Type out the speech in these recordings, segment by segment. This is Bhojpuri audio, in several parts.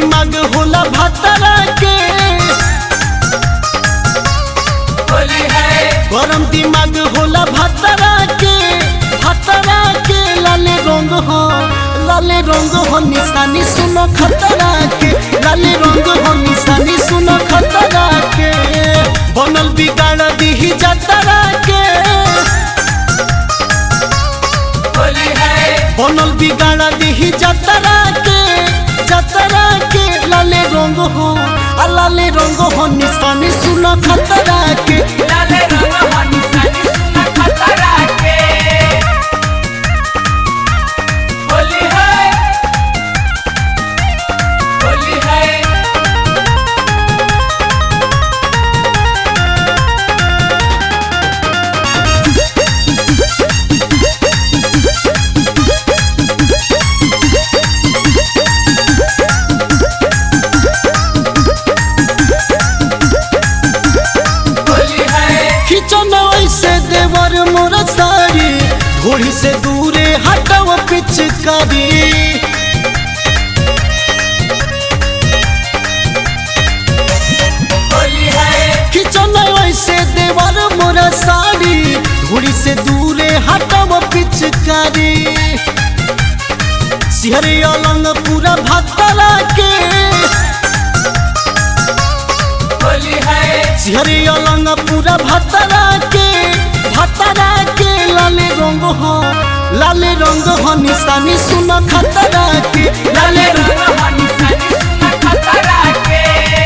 दिमाग होला भतरा के होली है गरम दिमाग होला भतरा के भतरा के लाले रंग हो लाले रंग हो निशानी सुनो खतरा के लाले रंग हो निशानी सुनो खतरा के बनल बिगाड़ दीही जतरा के होली है बनल बिगाड़ दीही जतरा के जतरा के लाले रंग हो आ लाले रंग हो निशानी सुनो खतरा के लाले रंग हो निशानी सुना खतरा के होली है होली है होली है खिचन ऐसे देवर मोर सारी घोड़ी से दूरे हटाव पिचकारी होली है खिचन ऐसे देवर मोर सारी घोड़ी से दूरे हटाव पिचकारी सिहरे अलंग पूरा भतरा के होली है सिहरे अलंग पूरा भतरा के भतरा के लाले रंग हो लाले रंग हो निशानी सुन खतरा के लाले लाले रंग हो निशानी सुना खतरा के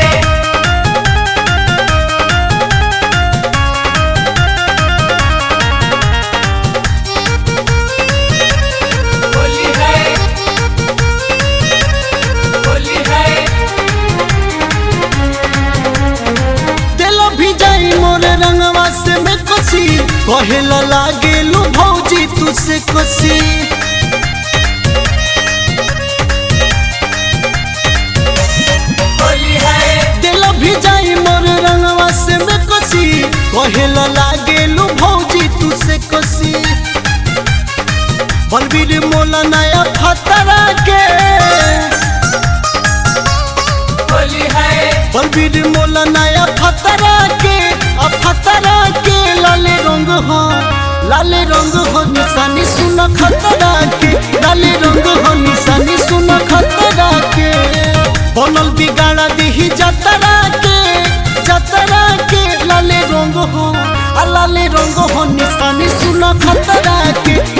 होली है होली है दिल भी जाई मोर रंगवा से में कसी कहेला लागे लू भौजी तुसे कसी होली है दिल भी जाई मोर रंगवा से में कसी कहेला लागे लू भौजी तुसे कसी बलबीर मोला नया फतरा के होली है बलबीर मोला नया फतरा के आ फतरा के लाले रंग हो लाले रंग हो निशानी सुन खतरा के लाले रंग हो निशानी सुन खतरा के बनल बिगाड़ा दीही जतरा के जतरा के लाले रंग हो आ लाले रंग हो निशानी सुन खतरा के